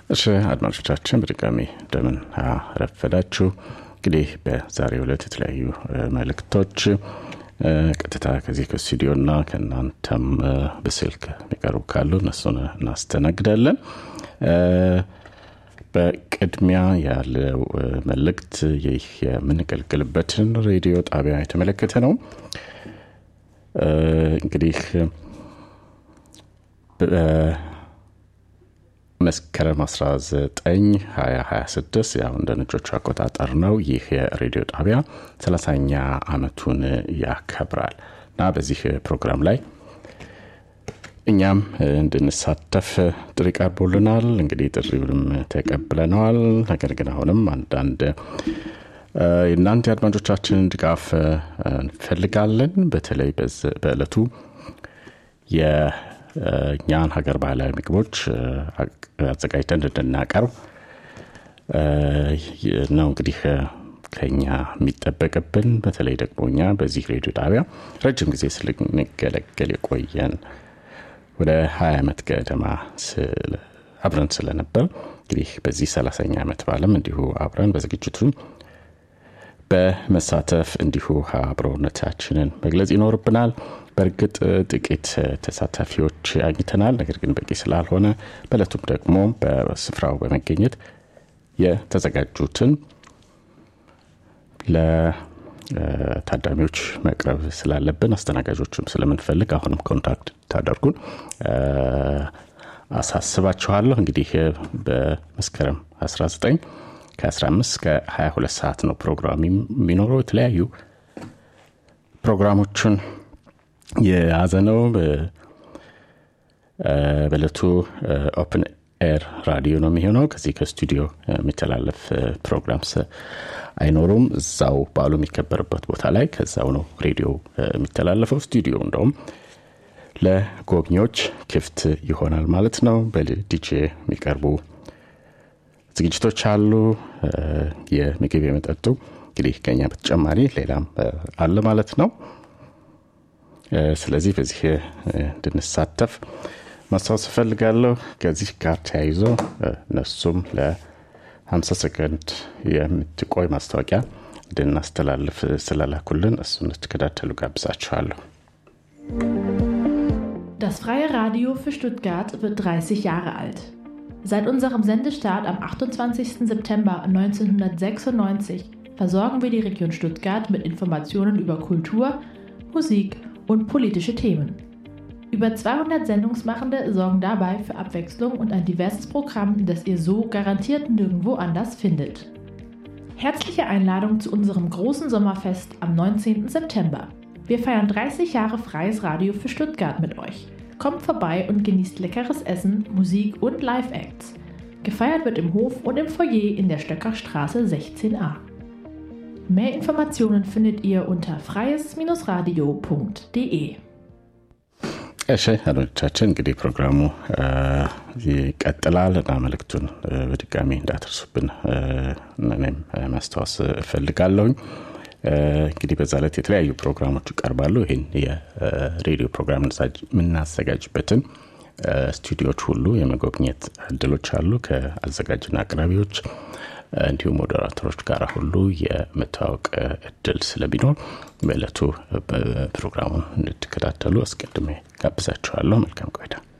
እሺ አድማጮቻችን በድጋሚ እንደምን ረፈዳችሁ። እንግዲህ በዛሬው ዕለት የተለያዩ መልእክቶች ቀጥታ ከዚህ ከስቱዲዮና ከእናንተም በስልክ የሚቀርቡ ካሉ እነሱን እናስተናግዳለን። በቅድሚያ ያለው መልእክት ይህ የምንገልግልበትን ሬዲዮ ጣቢያ የተመለከተ ነው። እንግዲህ መስከረም 19 2026 ያው እንደ ነጮቹ አቆጣጠር ነው። ይህ የሬዲዮ ጣቢያ 30ኛ ዓመቱን ያከብራል እና በዚህ ፕሮግራም ላይ እኛም እንድንሳተፍ ጥሪ ቀርቦልናል። እንግዲህ ጥሪውንም ተቀብለነዋል። ነገር ግን አሁንም አንዳንድ የእናንተ የአድማጮቻችንን ድጋፍ እንፈልጋለን። በተለይ በዕለቱ የእኛን ሀገር ባህላዊ ምግቦች አዘጋጅተን እንድናቀርብ ነው እንግዲህ ከኛ የሚጠበቅብን። በተለይ ደግሞ እኛ በዚህ ሬዲዮ ጣቢያ ረጅም ጊዜ ስልንገለገል የቆየን ወደ ሀያ ዓመት ገደማ አብረን ስለነበር እንግዲህ በዚህ ሰላሳኛ ዓመት በዓለም እንዲሁ አብረን በዝግጅቱ በመሳተፍ እንዲሁ አብሮነታችንን መግለጽ ይኖርብናል። በእርግጥ ጥቂት ተሳታፊዎች አግኝተናል። ነገር ግን በቂ ስላልሆነ በእለቱም ደግሞ በስፍራው በመገኘት የተዘጋጁትን ለታዳሚዎች መቅረብ ስላለብን አስተናጋጆችም ስለምንፈልግ አሁንም ኮንታክት ታደርጉን አሳስባችኋለሁ። እንግዲህ በመስከረም 19 ከ15 እስከ 22 ሰዓት ነው ፕሮግራም የሚኖረው። የተለያዩ ፕሮግራሞችን የያዘ ነው። በእለቱ ኦፕን ኤር ራዲዮ ነው የሚሆነው። ከዚህ ከስቱዲዮ የሚተላለፍ ፕሮግራም አይኖሩም። እዛው በዓሉ የሚከበርበት ቦታ ላይ ከዛው ነው ሬዲዮ የሚተላለፈው። ስቱዲዮ እንደውም ለጎብኚዎች ክፍት ይሆናል ማለት ነው። በዲጄ የሚቀርቡ ዝግጅቶች አሉ። የምግብ የመጠጡ እንግዲህ ከኛ በተጨማሪ ሌላም አለ ማለት ነው። ስለዚህ በዚህ እንድንሳተፍ ማስታወስ እፈልጋለሁ። ከዚህ ጋር ተያይዞ እነሱም ለ50 ሰከንድ የምትቆይ ማስታወቂያ እንድናስተላልፍ ስለላኩልን እሱ እንድትከታተሉ ጋብዛችኋለሁ። Das Freie Radio für Stuttgart wird 30 Jahre alt. Seit unserem Sendestart am 28. September 1996 versorgen wir die Region Stuttgart mit Informationen über Kultur, Musik und politische Themen. Über 200 Sendungsmachende sorgen dabei für Abwechslung und ein diverses Programm, das ihr so garantiert nirgendwo anders findet. Herzliche Einladung zu unserem großen Sommerfest am 19. September. Wir feiern 30 Jahre freies Radio für Stuttgart mit euch. Kommt vorbei und genießt leckeres Essen, Musik und Live-Acts. Gefeiert wird im Hof und im Foyer in der Stöckerstraße 16a. Mehr Informationen findet ihr unter freies-radio.de. እሺ አድማጮቻችን እንግዲህ ፕሮግራሙ ይቀጥላል እና መልእክቱን በድጋሚ እንዳትርሱብን እኔም ማስታወስ እፈልጋለሁኝ። እንግዲህ በዛ ዕለት የተለያዩ ፕሮግራሞች ይቀርባሉ። ይህን የሬዲዮ ፕሮግራም የምናዘጋጅበትን ስቱዲዮዎች ሁሉ የመጎብኘት እድሎች አሉ። ከአዘጋጅና አቅራቢዎች እንዲሁም ሞዴራተሮች ጋር ሁሉ የመታወቅ እድል ስለሚኖር በዕለቱ ፕሮግራሙን እንድትከታተሉ አስቀድሜ ጋብዛችኋለሁ። መልካም ቆይታ።